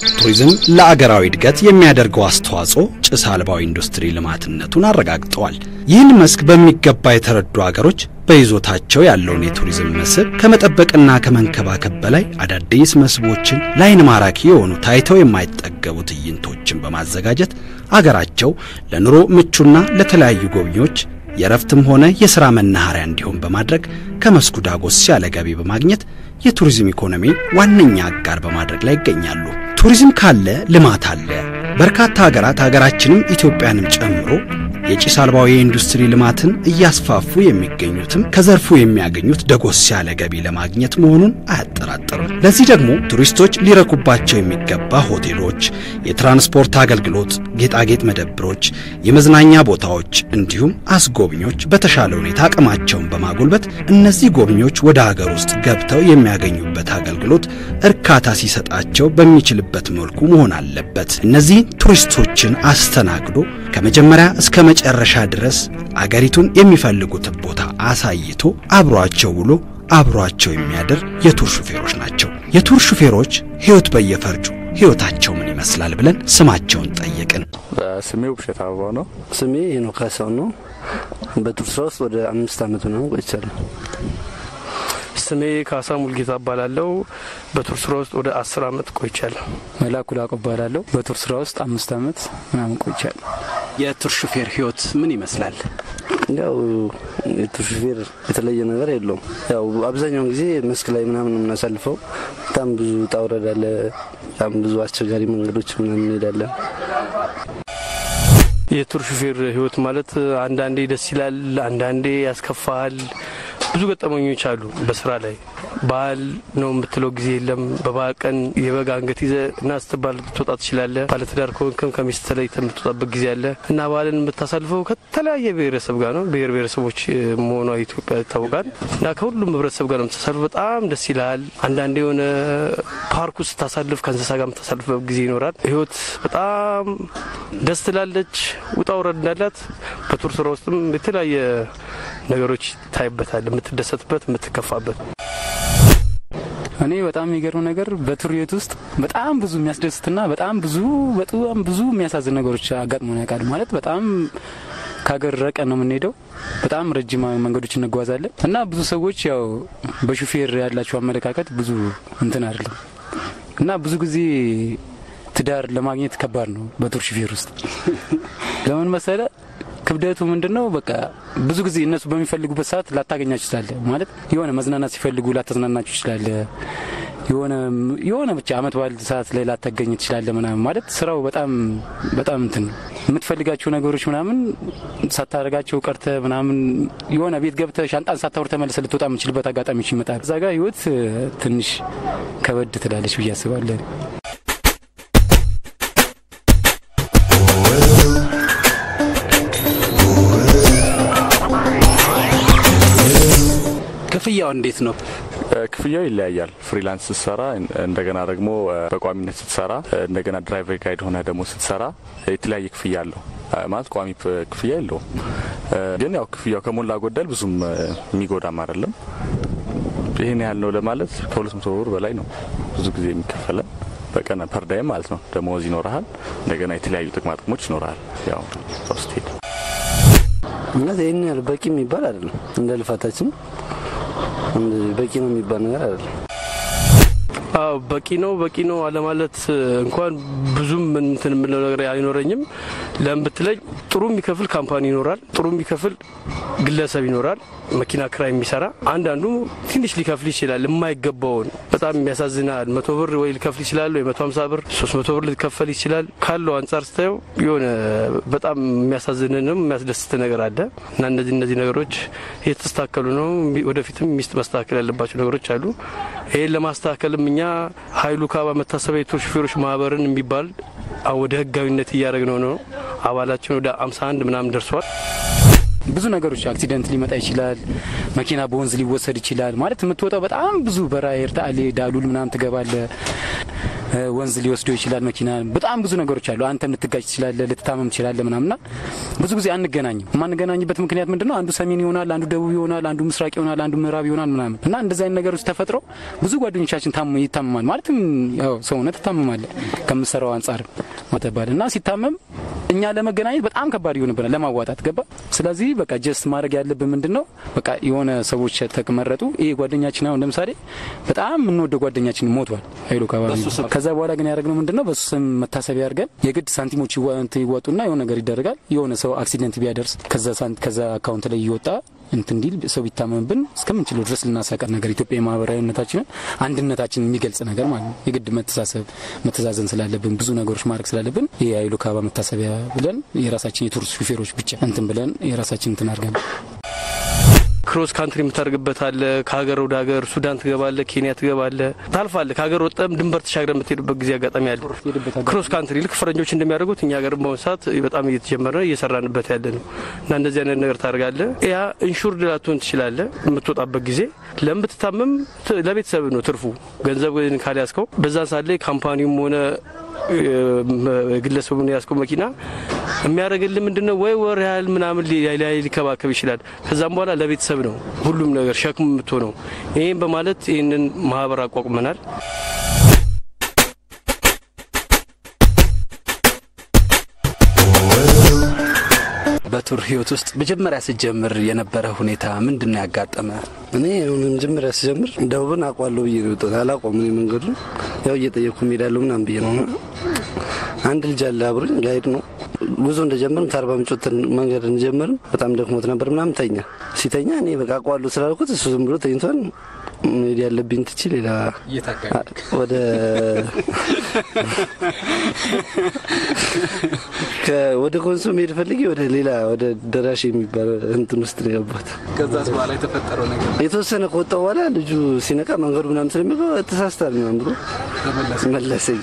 ቱሪዝም ለአገራዊ እድገት የሚያደርገው አስተዋጽኦ ጭስ አልባው ኢንዱስትሪ ልማትነቱን አረጋግጠዋል። ይህን መስክ በሚገባ የተረዱ አገሮች በይዞታቸው ያለውን የቱሪዝም መስህብ ከመጠበቅና ከመንከባከብ በላይ አዳዲስ መስህቦችን ለዓይን ማራኪ የሆኑ ታይተው የማይጠገቡ ትዕይንቶችን በማዘጋጀት አገራቸው ለኑሮ ምቹና ለተለያዩ ጎብኚዎች የእረፍትም ሆነ የሥራ መናኸሪያ እንዲሆን በማድረግ ከመስኩ ዳጎስ ያለ ገቢ በማግኘት የቱሪዝም ኢኮኖሚ ዋነኛ አጋር በማድረግ ላይ ይገኛሉ። ቱሪዝም ካለ ልማት አለ። በርካታ ሀገራት ሀገራችንም ኢትዮጵያንም ጨምሮ የጭስ አልባው የኢንዱስትሪ ልማትን እያስፋፉ የሚገኙትም ከዘርፉ የሚያገኙት ደጎስ ያለ ገቢ ለማግኘት መሆኑን አያጠራጥርም። ለዚህ ደግሞ ቱሪስቶች ሊረኩባቸው የሚገባ ሆቴሎች፣ የትራንስፖርት አገልግሎት፣ ጌጣጌጥ መደብሮች፣ የመዝናኛ ቦታዎች እንዲሁም አስጎብኞች በተሻለ ሁኔታ አቅማቸውን በማጎልበት እነዚህ ጎብኚዎች ወደ ሀገር ውስጥ ገብተው የሚያገኙበት አገልግሎት እርካታ ሲሰጣቸው በሚችልበት መልኩ መሆን አለበት። እነዚህን ቱሪስቶችን አስተናግዶ ከመጀመሪያ እስከ መጨረሻ ድረስ አገሪቱን የሚፈልጉትን ቦታ አሳይቶ አብሯቸው ውሎ አብሯቸው የሚያድር የቱር ሹፌሮች ናቸው። የቱር ሹፌሮች ሕይወት በየፈርጁ ሕይወታቸው ምን ይመስላል ብለን ስማቸውን ጠየቅን። ስሜ ውብሸት አበባው ነው። ስሜ ሄኖክ ካሳው ነው። በቱር ስራ ውስጥ ወደ አምስት ዓመት ነው ቆይቻለሁ። ስሜ ካሳ ሙልጌታ እባላለሁ። በቱር ስራ ውስጥ ወደ አስር አመት ቆይቻለሁ። መላኩ ላቀ እባላለሁ። በቱር ስራ ውስጥ አምስት አመት ምናምን ቆይቻለሁ። የቱር ሹፌር ሕይወት ምን ይመስላል? ያው የቱር ሹፌር የተለየ ነገር የለውም። ያው አብዛኛውን ጊዜ መስክ ላይ ምናምን ነው የምናሳልፈው። በጣም ብዙ ውጣ ውረድ አለ። በጣም ብዙ አስቸጋሪ መንገዶች ምናምን እንሄዳለን። የቱር ሹፌር ህይወት ማለት አንዳንዴ ደስ ይላል፣ አንዳንዴ ያስከፋል። ብዙ ገጠመኞች አሉ በስራ ላይ ባህል ነው የምትለው ጊዜ የለም። በበዓል ቀን የበግ አንገት ይዘ እና ስትባል ልትወጣ ትችላለህ። ባለትዳር ከሆንክም ከሚስት ተለይተህ የምትወጣበት ጊዜ አለ እና ባህልን የምታሳልፈው ከተለያየ ብሔረሰብ ጋር ነው። ብሔር ብሔረሰቦች መሆኗ ኢትዮጵያ ይታወቃል እና ከሁሉም ህብረተሰብ ጋር ነው የምታሳልፈው። በጣም ደስ ይልሃል። አንዳንዴ የሆነ ፓርክ ውስጥ ስታሳልፍ ከእንስሳ ጋር የምታሳልፍበት ጊዜ ይኖራል። ህይወት በጣም ደስ ትላለች። ውጣ ውረድ እንዳላት በቱር ስራ ውስጥም የተለያየ ነገሮች ይታይበታል። የምትደሰትበት፣ የምትከፋበት እኔ በጣም የሚገርም ነገር በቱር ህይወት ውስጥ በጣም ብዙ የሚያስደስትና በጣም ብዙ በጣም ብዙ የሚያሳዝን ነገሮች አጋጥሞን ያውቃል። ማለት በጣም ከሀገር ረቀን ነው የምንሄደው። በጣም ረጅም መንገዶች እንጓዛለን እና ብዙ ሰዎች ያው በሹፌር ያላቸው አመለካከት ብዙ እንትን አይደለም እና ብዙ ጊዜ ትዳር ለማግኘት ከባድ ነው በቱር ሹፌር ውስጥ ለምን መሰለ ክብደቱ ምንድን ነው? በቃ ብዙ ጊዜ እነሱ በሚፈልጉበት ሰዓት ላታገኛችሁ ትችላለ። ማለት የሆነ መዝናናት ሲፈልጉ ላተዝናናችሁ ትችላለ። የሆነ የሆነ ብቻ አመት በዓል ሰዓት ላይ ላታገኝ ትችላለ ምናምን። ማለት ስራው በጣም በጣም እንትን የምትፈልጋቸው ነገሮች ምናምን ሳታደርጋቸው ቀርተ ምናምን የሆነ ቤት ገብተ ሻንጣን ሳታወር ተመልሰ ልትወጣ የምችልበት አጋጣሚዎች ይመጣል። እዛ ጋር ህይወት ትንሽ ከበድ ትላለች ብዬ አስባለን። ክፍያው እንዴት ነው? ክፍያው ይለያያል። ፍሪላንስ ስትሰራ እንደገና ደግሞ በቋሚነት ስትሰራ እንደገና ድራይቨር ጋይድ ሆነ ደግሞ ስትሰራ የተለያየ ክፍያ አለው። ማለት ቋሚ ክፍያ የለውም። ግን ያው ክፍያው ከሞላ ጎደል ብዙም የሚጎዳም አይደለም። ይህን ያህል ነው ለማለት ከሁለት መቶ ብር በላይ ነው ብዙ ጊዜ የሚከፈለን በቀን ፐርዳይም ማለት ነው። ደመወዝ ይኖርሃል። እንደገና የተለያዩ ጥቅማ ጥቅሞች ይኖርሃል። ያው ስትሄድ ማለት ይህን ያህል በቂ የሚባል አይደለም። እንደ ልፋታችን በቂ ነው የሚባል ነገር አይደለም። አዎ በቂ ነው በቂ ነው አለማለት እንኳን ብዙም እንትን የምለው ነገር አይኖረኝም። ለምን ብትለኝ ጥሩ የሚከፍል ካምፓኒ ይኖራል፣ ጥሩ የሚከፍል ግለሰብ ይኖራል፣ መኪና ክራይ የሚሰራ አንዳንዱ ትንሽ ሊከፍል ይችላል። የማይገባውን በጣም የሚያሳዝናል። መቶ ብር ወይ ሊከፍል ይችላል ወይ መቶ ሀምሳ ብር ሶስት መቶ ብር ሊከፈል ይችላል። ካለው አንጻር ስታየው የሆነ በጣም የሚያሳዝንንም የሚያስደስት ነገር አለ እና እነዚህ እነዚህ ነገሮች የተስተካከሉ ነው። ወደፊትም ሚስት ማስተካከል ያለባቸው ነገሮች አሉ። ይህን ለማስተካከልም እኛ ሀይሉ ካባ መታሰቢያ የቱር ሹፌሮች ማህበርን የሚባል ወደ ህጋዊነት እያደረግነው ነው። አባላችን ወደ አምሳ አንድ ምናምን ደርሷል። ብዙ ነገሮች አክሲደንት ሊመጣ ይችላል። መኪና በወንዝ ሊወሰድ ይችላል። ማለት የምትወጣው በጣም ብዙ በራ ኤርታሌ ዳሉል ምናምን ትገባለ ወንዝ ሊወስደው ይችላል መኪና። በጣም ብዙ ነገሮች አሉ። አንተም ልትጋጭ ትችላለህ፣ ልትታመም ትችላለህ ምናምና ብዙ ጊዜ አንገናኝም። የማንገናኝበት ምክንያት ምንድን ነው? አንዱ ሰሜን ይሆናል፣ አንዱ ደቡብ ይሆናል፣ አንዱ ምስራቅ ይሆናል፣ አንዱ ምዕራብ ይሆናል ምናምን እና እንደዚህ አይነት ነገሮች ተፈጥረው ብዙ ጓደኞቻችን ታም- ይታመማል። ማለትም ያው ሰውነት ትታመማለህ ከምሰራው አንጻር ማተባል እና ሲታመም እኛ ለመገናኘት በጣም ከባድ ይሆንብናል ለማዋጣት ገባ። ስለዚህ በቃ ጀስት ማድረግ ያለብን ምንድን ነው በቃ የሆነ ሰዎች ተመረጡ። ይሄ ጓደኛችን አሁን ለምሳሌ በጣም የምንወደው ጓደኛችን ሞቷል ኃይሉ ከባቢ። ከዛ በኋላ ግን ያደረግነው ምንድን ነው በሱ ስም መታሰቢያ አድርገን የግድ ሳንቲሞች ይዋ- እንትን ይዋጡና የሆነ ነገር ይደረጋል። የሆነ ሰው አክሲደንት ቢያደርስ ከዛ ሳንት- ከዛ አካውንት ላይ እየወጣ እንትን እንዲል ሰው ቢታመምብን እስከምንችለው ድረስ ልናሳቀር ነገር ኢትዮጵያ ማህበራዊነታችንን አንድነታችንን የሚገልጽ ነገር ማለት ነው። የግድ መተሳሰብ መተዛዘን ስላለብን ብዙ ነገሮች ማድረግ ስላለብን ይህ የኃይሉ ካባ መታሰቢያ ብለን የራሳችን የቱሪስት ሹፌሮች ብቻ እንትን ብለን የራሳችን እንትን አድርገን ክሮስ ካንትሪ የምታደርግበት አለ። ከሀገር ወደ ሀገር ሱዳን ትገባለ፣ ኬንያ ትገባለ፣ ታልፋለ። ከሀገር ወጠም ድንበር ተሻግረ የምትሄዱበት ጊዜ አጋጣሚ አለ። ክሮስ ካንትሪ ልክ ፈረንጆች እንደሚያደርጉት እኛ ሀገር በአሁኑ ሰዓት በጣም እየተጀመረ እየሰራንበት ያለ ነው እና እንደዚህ አይነት ነገር ታደርጋለ። ያ ኢንሹርድ ላትሆን ትችላለ። የምትወጣበት ጊዜ ለምትታመም ት- ለቤተሰብ ነው ትርፉ። ገንዘብ ግን ካልያዝከው በዛን ሰዓት ላይ ካምፓኒውም ሆነ ግለሰቡን ያስከው መኪና የሚያደርግልን ምንድነው ወይ ወር ያህል ምናምን ሊ- ላይ ሊከባከብ ይችላል። ከዛም በኋላ ለቤተሰብ ነው ሁሉም ነገር ሸክም የምትሆነው። ይህም በማለት ይህንን ማህበር አቋቁመናል። በቱር ህይወት ውስጥ መጀመሪያ ስትጀምር የነበረ ሁኔታ ምንድን ነው ያጋጠመ? እኔ አሁን መጀመሪያ ስጀምር ደቡብን አውቀዋለሁ ብዬ ነው የወጣሁት። አላውቀውም እኔ መንገዱን ያው እየጠየቅኩ እሄዳለሁ ምናምን ብዬ ነው። አንድ ልጅ አለ አብሮኝ ጋይድ ነው። ጉዞ እንደጀመርን ከአርባ ምንጭ ወጥተን መንገድ እንደጀመርን በጣም ደክሞት ነበር ምናምን ተኛ። ሲተኛ እኔ በቃ አውቀዋለሁ ስላልኩት እሱ ዝም ብሎ ተኝቷል። መሄድ ያለብኝ ትቼ ሌላ ወደ ከ- ወደ ኮንሶ መሄድ ፈልጌ ወደ ሌላ ወደ ደራሽ የሚባል እንትን ውስጥ ነው የገባሁት። ከዛስ በኋላ የተፈጠረው ነገር የተወሰነ ከወጣሁ በኋላ ልጁ ሲነቃ መንገዱ ምናምን ስለሚገባ ተሳስታል ምናምን ብሎ መለሰኝ።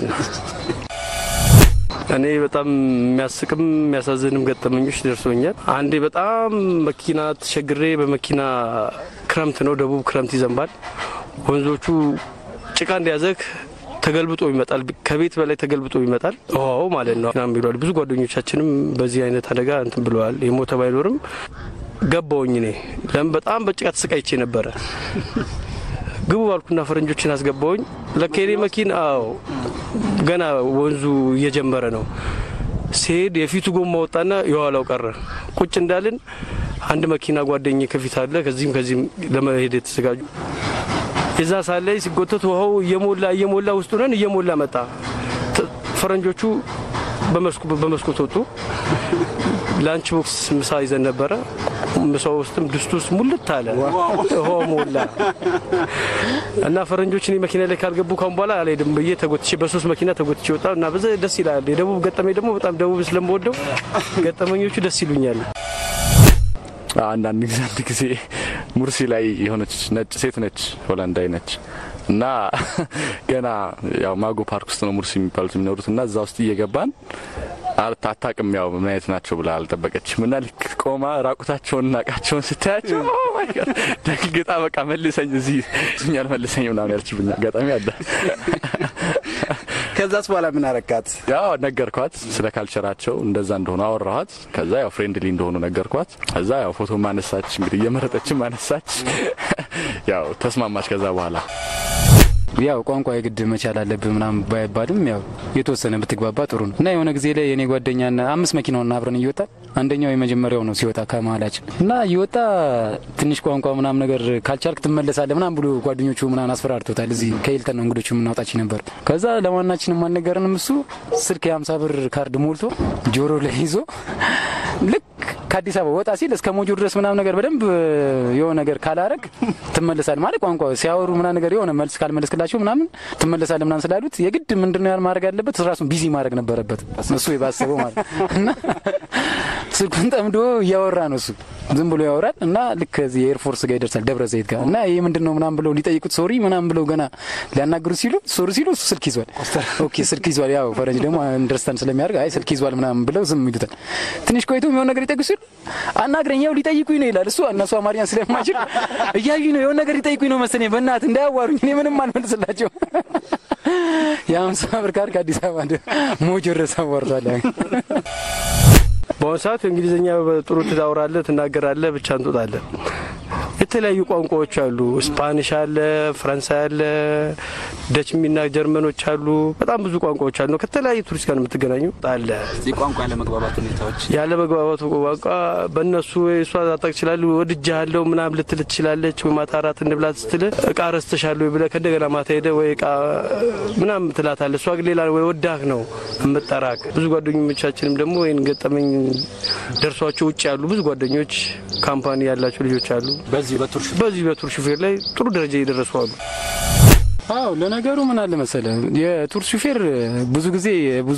እኔ በጣም የሚያስቅም የሚያሳዝንም ገጠመኞች ደርሶኛል። አንዴ በጣም መኪና ተቸግሬ በመኪና ክረምት ነው፣ ደቡብ ክረምት ይዘንባል። ወንዞቹ ጭቃ እንደያዘክ ተገልብጦ ይመጣል። ከቤት በላይ ተገልብጦ ይመጣል። ውሃው ማለት ነው ናም ብለዋል። ብዙ ጓደኞቻችንም በዚህ አይነት አደጋ እንትን ብለዋል። የሞተ ባይኖርም ገባውኝ እኔ ለምን በጣም በጭቃ ተሰቃይቼ ነበረ። ግቡ ባልኩና ፈረንጆችን አስገባውኝ። ለኬኔ መኪና አዎ ገና ወንዙ እየጀመረ ነው። ሲሄድ የፊቱ ጎማ ወጣና የኋላው ቀረ። ቁጭ እንዳልን አንድ መኪና ጓደኝ ከፊት አለ። ከዚህም ከዚህም ለመሄድ የተዘጋጁ የዛ ሰዓት ላይ ሲጎተት ውሃው እየሞላ እየሞላ ውስጡ ነን እየሞላ መጣ። ተ- ፈረንጆቹ በመስኮ- በመስኮት ወጡ። ላንች ቦክስ ምሳ ይዘን ነበረ። ምሳ ውስጥም ድስቱ ውስጥ ሙልት አለ፣ ውሃው ሞላ እና ፈረንጆች እኔ መኪና ላይ ካልገቡ ካሁን በኋላ አልሄድም ብዬ ተጎትቼ በሶስት መኪና ተጎትቼ ወጣ እና በዛ ደስ ይላል። የደቡብ ገጠመኝ ደግሞ በጣም ደቡብ ስለምወደው ገጠመኞቹ ደስ ይሉኛል። አንዳንድ ጊዜ አንድ ጊዜ ሙርሲ ላይ የሆነች ነጭ ሴት ነች፣ ሆላንዳዊ ነች እና ገና ያው ማጎ ፓርክ ውስጥ ነው ሙርሲ የሚባሉት የሚኖሩት እና እዛ ውስጥ እየገባን አት- አታውቅም ያው ምን አይነት ናቸው ብላ አልጠበቀችም እና ልክ ቆማ ራቁታቸውን ናቃቸውን ስታያቸው ኦ ማይ ጋድ ደንግጣ በቃ መልሰኝ እዚህ ኛል መልሰኝ ምናምን ያልችብኝ አጋጣሚ አለ። ከዛስ በኋላ ምን አረካት? ያው ነገርኳት ስለ ካልቸራቸው እንደዛ እንደሆኑ አወራኋት። ከዛ ያው ፍሬንድሊ እንደሆኑ ነገርኳት። ከዛ ያው ፎቶ ማነሳች እንግዲህ እየመረጠችም አነሳች። ያው ተስማማች። ከዛ በኋላ ያው ቋንቋ የግድ መቻል አለብህ ምናምን ባይባልም ያው የተወሰነ ብትግባባ ጥሩ ነው እና የሆነ ጊዜ ላይ የኔ ጓደኛና አምስት መኪናውን አብረን እየወጣ አንደኛው የመጀመሪያው ነው ሲወጣ ከመሀላችን እና እየወጣ ትንሽ ቋንቋ ምናምን ነገር ካልቻልክ ትመለሳለህ ምናምን ብሎ ጓደኞቹ ምናምን አስፈራርቶታል። እዚህ ከሂልተን ነው እንግዶቹ የምናውጣች ነበር። ከዛ ለማናችንም አልነገረንም። እሱ ስልክ የሀምሳ ብር ካርድ ሞልቶ ጆሮ ላይ ይዞ ልክ ከአዲስ አበባ ወጣ ሲል እስከ ሞጆ ድረስ ምናምን ነገር በደንብ የሆነ ነገር ካላረግ ትመለሳል ማለት ቋንቋ ሲያወሩ ምናምን ነገር የሆነ መልስ ካልመለስክላቸው ምናምን ትመለሳል ምናምን ስላሉት የግድ ምንድነው ያህል ማድረግ ያለበት ራሱን ቢዚ ማድረግ ነበረበት እሱ የባሰበው ማለት እና ስልኩን ጠምዶ እያወራ ነው እሱ ዝም ብሎ ያወራል እና ልክ እዚህ የኤርፎርስ ጋር ይደርሳል ደብረ ዘይት ጋር እና ይህ ምንድን ነው ምናምን ብለው ሊጠይቁት ሶሪ ምናምን ብለው ገና ሊያናግሩት ሲሉ ሶሪ ሲሉ እሱ ስልክ ይዟል ኦኬ ስልክ ይዟል ያው ፈረንጅ ደግሞ አንደርስታንድ ስለሚያደርግ አይ ስልክ ይዟል ምናምን ብለው ዝም ይሉታል ትንሽ ቆይቶ የሚሆን ነገር ይጠይቁ ሲሉ አናግረኝ፣ ያው ሊጠይቁኝ ነው ይላል እሱ። እነሱ አማርኛን ስለማይችል እያዩኝ ነው የሆነ ነገር ሊጠይቁኝ ነው መሰለኝ። በእናትህ እንዳያዋሩኝ፣ እኔ ምንም አልመልስላቸው። የአምሳ ብር ካርድ ከአዲስ አበባ እንደ ሞጆ ድረስ አዋርዷል። በአሁኑ ሰዓት እንግሊዝኛ ጥሩ ትዳውራለህ፣ ትናገራለህ፣ ብቻ እንጦጣለን። የተለያዩ ቋንቋዎች አሉ። ስፓኒሽ አለ፣ ፈረንሳይ አለ፣ ደች ሚና ጀርመኖች አሉ። በጣም ብዙ ቋንቋዎች አሉ። ከተለያዩ ቱሪስት ጋር የምትገናኙ አለ። የቋንቋ ያለመግባባት ሁኔታዎች ያለ መግባባቱ ቋንቋ በእነሱ ወይ እሷ ዛጣቅ ይችላሉ። ወድጃለሁ ምናምን ልትል ትችላለች። ወይ ማታ እራት እንብላ ስትል እቃ ረስተሻለሁ ብለህ ከእንደገና ማታ ሄደህ ወይ እቃ ምናምን ትላታለህ። እሷ ግን ሌላ ወይ ወዳህ ነው የምጠራቅ። ብዙ ጓደኞቻችንም ደግሞ ወይን ገጠመኝ ደርሷቸው ውጭ ያሉ ብዙ ጓደኞች ካምፓኒ ያላቸው ልጆች አሉ። በዚህ በቱር በዚህ በቱር ሹፌር ላይ ጥሩ ደረጃ እየደረሱ አሉ። አዎ ለነገሩ ምን አለ መሰለ የቱር ሹፌር ብዙ ጊዜ ብዙ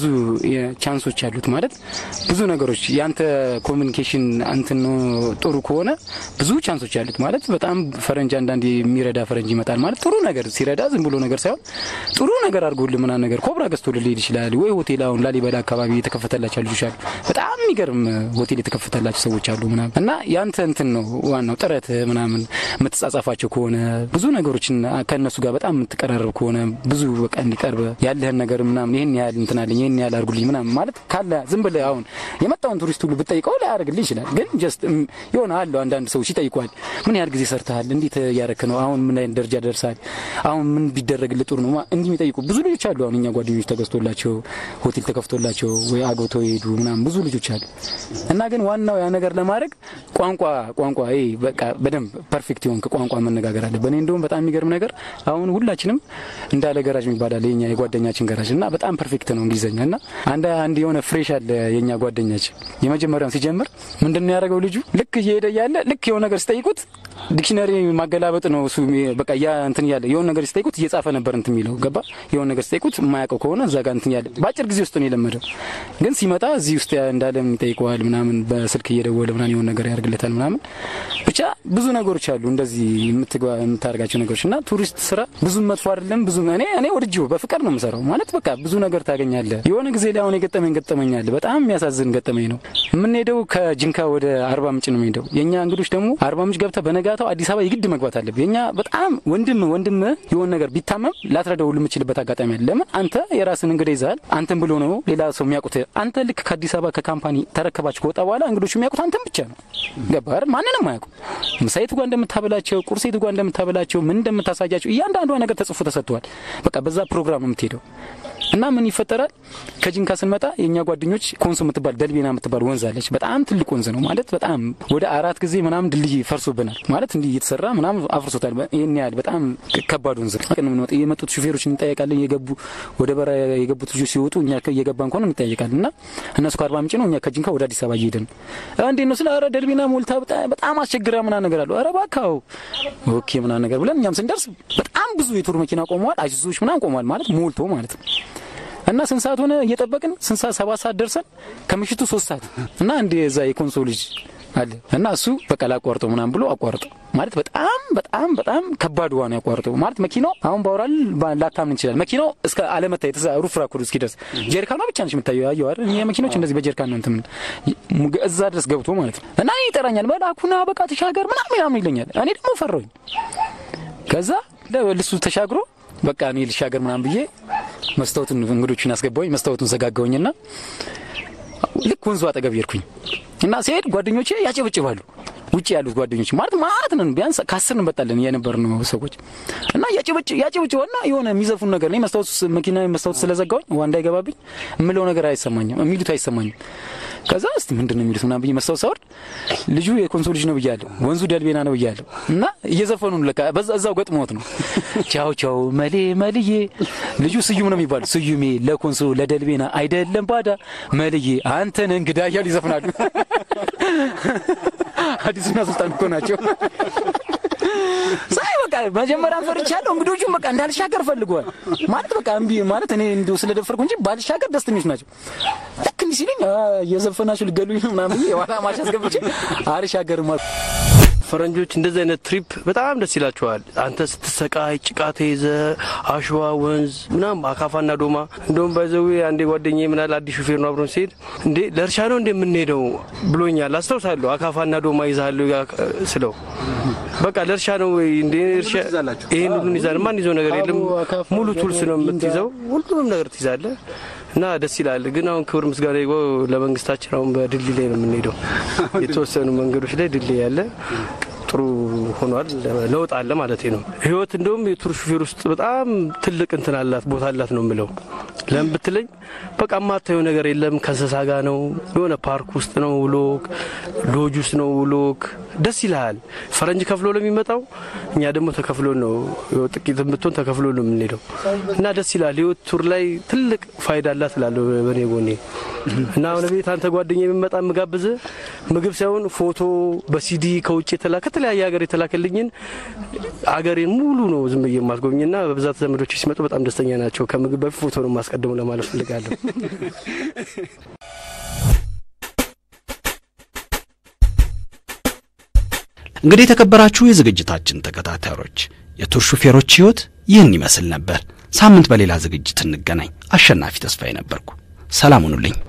ቻንሶች አሉት። ማለት ብዙ ነገሮች ያንተ ኮሚኒኬሽን አንትን ጥሩ ከሆነ ብዙ ቻንሶች አሉት። ማለት በጣም ፈረንጅ አንዳንድ የሚረዳ ፈረንጅ ይመጣል። ማለት ጥሩ ነገር ሲረዳ ዝም ብሎ ነገር ሳይሆን ጥሩ ነገር አድርጎልህ ምናምን ነገር ኮብራ ገዝቶልህ ሊሄድ ይችላል። ወይ ሆቴል አሁን ላሊበላ አካባቢ የተከፈተላቸው ልጆች አሉ። በጣም የሚገርም ሆቴል የተከፈተላቸው ሰዎች አሉ ምናምን እና ያንተ እንትን ነው ዋናው ጥረት ምናምን የምትጻጻፋቸው ከሆነ ብዙ ነገሮችን ከእነሱ ጋር በጣም የምትቀራረብ ከሆነ ብዙ በቃ እንዲቀርብ ያለህን ነገር ምናምን ይህን ያህል እንትን አለኝ ይህን ያህል አድርጉልኝ ምናምን ማለት ካለ ዝም ብለህ አሁን የመጣውን ቱሪስት ሁሉ ብትጠይቀው ላያደርግልህ ይችላል። ግን ጀስት የሆነ አለው አንዳንድ ሰዎች ይጠይቋል። ምን ያህል ጊዜ ሰርተሃል? እንዴት እያረክ ነው? አሁን ምን አይነት ደረጃ ደርሳል? አሁን ምን ቢደረግልህ ጥሩ ነው? እንዲህ የሚጠይቁ ብዙ ልጆች አሉ። አሁን እኛ ጓደኞች ተገዝቶላቸው ሆቴል ተከፍቶላቸው ወይ አግብተው የሄዱ ምናምን ብዙ ልጆች አሉ። እና ግን ዋናው ያ ነገር ለማድረግ ቋንቋ ቋንቋ ይሄ በቃ በደንብ ፐርፌክት የሆንክ ቋንቋ መነጋገር አለ። በእኔ እንደውም በጣም የሚገርም ነገር አሁን ሁላችንም እንዳለ ገራጅ የሚባላል የኛ የጓደኛችን ገራጅ እና በጣም ፐርፌክት ነው እንግሊዝኛ እና አንድ አንድ የሆነ ፍሬሽ አለ የኛ ጓደኛችን የመጀመሪያውን ሲጀምር ምንድን ነው ያደረገው ልጁ ልክ እየሄደ እያለ ልክ የሆነ ነገር ሲጠይቁት ዲክሽነሪ ማገላበጥ ነው እሱ በቃ ያ እንትን እያለ የሆነ ነገር ሲጠይቁት እየጻፈ ነበር እንትን የሚለው ገባ የሆነ ነገር ሲጠይቁት የማያውቀው ከሆነ እዛ ጋር እንትን ያለ በአጭር ጊዜ ውስጥ ነው የለመደው ግን ሲመጣ እዚህ ውስጥ እንዳለም ይጠይቀዋል ምናምን በስልክ እየደወለ ምናምን የሆነ ነገር ያደርግለታል ምናምን ብቻ ብዙ ነገሮች አሉ እንደዚህ የምታደርጋቸው ነገሮች እና ቱሪስት ስራ ብዙም መጥፎ አይደለም ብዙ እኔ እኔ ወድጄው በፍቅር ነው የምሰራው ማለት በቃ ብዙ ነገር ታገኛለህ የሆነ ጊዜ ላይ አሁን የገጠመኝ ገጠመኝ አለ በጣም የሚያሳዝን ገጠመኝ ነው የምንሄደው ከጅንካ ወደ አርባ ምንጭ ነው የምንሄደው የእኛ እንግዶች ደግሞ አርባ ምንጭ ገብተህ በነጋታው አዲስ አበባ የግድ መግባት አለብህ የእኛ በጣም ወንድም ወንድም የሆነ ነገር ቢታመም ላትረዳው ሁሉ የምችልበት አጋጣሚ አለ ለምን አንተ የራስን እንግዳ ይዘሃል አንተን ብሎ ነው ሌላ ሰው የሚያውቁት አንተ ልክ ከአዲስ አበባ ከካምፓኒ ተረከባችሁ ከወጣ በኋላ እንግዶቹ የሚያውቁት አንተን ብቻ ነው ገባህ ማንንም አያውቁ ምሳየቱ ጋር እንደምታበላቸው ቁርሴቱ ጋር እንደምታበላቸው ምን እንደምታሳያቸው እያንዳንዷ ነገር ተጽፎ ተሰጥቷል በቃ በዛ ፕሮግራም ነው የምትሄደው እና ምን ይፈጠራል ከጅንካ ስንመጣ የእኛ ጓደኞች ኮንሶ የምትባል ደልቤና የምትባል ወንዝ አለች በጣም ትልቅ ወንዝ ነው ማለት በጣም ወደ አራት ጊዜ ምናምን ድልድይ ፈርሶብናል ማለት እንዲህ እየተሰራ ምናምን አፍርሶታል ይህን ያህል በጣም ከባድ ወንዝ ነው የመጡት ሹፌሮች እንጠያቃለን የገቡ ወደ በራ የገቡት ልጆች ሲወጡ እኛ እየገባን ከሆነ እንጠያቃለን እና እነሱ ከአርባ ምንጭ ነው እኛ ከጅንካ ወደ አዲስ አበባ እየሄድን እንዴት ነው ስለ ኧረ ደልቤና ሞልታ በጣም አስቸግራ ምናምን ነገር አሉ ኧረ እባክህ ኦኬ ምናምን ነገር ብለን እኛም ስንደርስ በጣም ብዙ የቱር መኪና ቆመዋል አይሱዞች ምናምን ቆመዋል ማለት ሞልቶ ማለት ነው እና ስንት ሰዓት ሆነ እየጠበቅን ስንት ሰዓት ሰባት ሰዓት ደርሰን ከምሽቱ ሶስት ሰዓት እና እንደ ዛ የኮንሶ ልጅ አለ እና እሱ በቃ ላቋርጠው ምናምን ብሎ አቋርጠው ማለት በጣም በጣም በጣም ከባድ ውሃ ነው ያቋርጠው ማለት መኪናው አሁን ባውራል ላታምን እንችላል መኪናው እስከ አለመታየት እዛ ሩፍ ራኩድ እስኪደርስ ጀሪካኗ ብቻ ነች የምታየው ያየው አይደል እኛ መኪኖች እንደዚህ በጀሪካን ነው እንትን እዛ ድረስ ገብቶ ማለት ነው እና ይጠራኛል መላኩና በቃ ተሻገር ምናምን ምናምን ይለኛል እኔ ደግሞ ፈራሁኝ ከዛ ልሱ ተሻግሮ በቃ እኔ ልሻገር ምናምን ብዬ መስታወቱን እንግዶቹን አስገባሁኝ መስታወቱን ዘጋጋሁኝና ልክ ወንዙ አጠገብ ሄድኩኝ እና ሲሄድ ጓደኞቼ ያጨበጭባሉ ውጭ ያሉት ጓደኞች ማለት ማለት ነን ቢያንስ ከአስር እንበጣለን የነበርነው ሰዎች እና ያጨበጭባና የሆነ የሚዘፉን ነገር እኔ መስታወቱ መኪና መስታወቱ ስለዘጋሁኝ ውሃ እንዳይገባብኝ የምለው ነገር አይሰማኝም የሚሉት አይሰማኝም ከዛ እስቲ ምንድን ነው የሚሉት ምናምን ብዬ መስታወት ሳወርድ ልጁ የኮንሶ ልጅ ነው ብያለሁ ወንዙ ደልቤና ነው ብያለሁ እና እየዘፈኑ ለካ እዛው ገጥሞት ነው ቻው ቻው መሌ መልዬ ልጁ ስዩም ነው የሚባሉ ስዩሜ ለኮንሶ ለደልቤና አይደለም ባዳ መልዬ አንተን እንግዳ እያሉ ይዘፍናሉ አዲሱና ሱልጣን እኮ ናቸው ሳይ በቃ መጀመሪያ ፈርቻለሁ። እንግዶቹም በቃ እንዳልሻገር ፈልገዋል ማለት በቃ እምቢ ማለት እኔ እንዲሁ ስለደፈርኩ እንጂ ባልሻገር ደስተኞች ናቸው። ልክ እንዲህ ሲለኝ እየዘፈናችሁ ልገሉኝ ነው ምናምን የኋላ ማሽ አስገብቼ አልሻገርም አልኩ። ፈረንጆች እንደዚህ አይነት ትሪፕ በጣም ደስ ይላቸዋል። አንተ ስትሰቃይ ጭቃ ተይዘ አሸዋ ወንዝ ምናም አካፋና ዶማ እንደውም ባይዘዊ አንዴ ጓደኛ ምናል አዲስ ሹፌር ነው አብሮን ሲሄድ እንዴ ለእርሻ ነው እንደ የምንሄደው ብሎኛል። አስታውሳለሁ። አካፋና ዶማ ይዛለሁ ስለው በቃ ለእርሻ ነው ወይ እንዴ እርሻ ይሄን ሁሉን ይዛል። ማን ይዘው ነገር የለም። ሙሉ ቱልስ ነው የምትይዘው። ሁሉንም ነገር ትይዛለህ እና ደስ ይላል። ግን አሁን ክብር ምስጋና ይግባው ለመንግስታችን። አሁን በድልድይ ላይ ነው የምንሄደው። የተወሰኑ መንገዶች ላይ ድልድይ ያለ ጥሩ ሆኗል። ለውጥ አለ ማለት ነው። ህይወት እንደውም የቱር ሹፌር ውስጥ በጣም ትልቅ እንትን አላት ቦታ አላት ነው የምለው። ለምን ብትለኝ በቃ የማታየው ነገር የለም። ከእንስሳ ጋር ነው የሆነ ፓርክ ውስጥ ነው ውሎክ፣ ሎጅ ውስጥ ነው ውሎክ። ደስ ይልሃል። ፈረንጅ ከፍሎ ለሚመጣው እኛ ደግሞ ተከፍሎ ነው ጥቂት ብትሆን ተከፍሎ ነው የምንሄደው እና ደስ ይላል። ህይወት ቱር ላይ ትልቅ ፋይዳ አላት እላለሁ በኔ ጎኔ እና አሁን ቤት አንተ ጓደኛ የሚመጣ የምጋብዝ ምግብ ሳይሆን ፎቶ በሲዲ ከውጭ የተላከ ከተለያየ ሀገር የተላከልኝን አገሬን ሙሉ ነው ዝም ብዬ የማስጎብኝና በብዛት ዘመዶች ሲመጡ በጣም ደስተኛ ናቸው። ከምግብ በፊት ፎቶ ነው የማስቀድሙ ለማለት ፈልጋለሁ። እንግዲህ የተከበራችሁ የዝግጅታችን ተከታታዮች የቱር ሹፌሮች ህይወት ይህን ይመስል ነበር። ሳምንት በሌላ ዝግጅት እንገናኝ። አሸናፊ ተስፋዬ ነበርኩ። ሰላም ሁኑልኝ።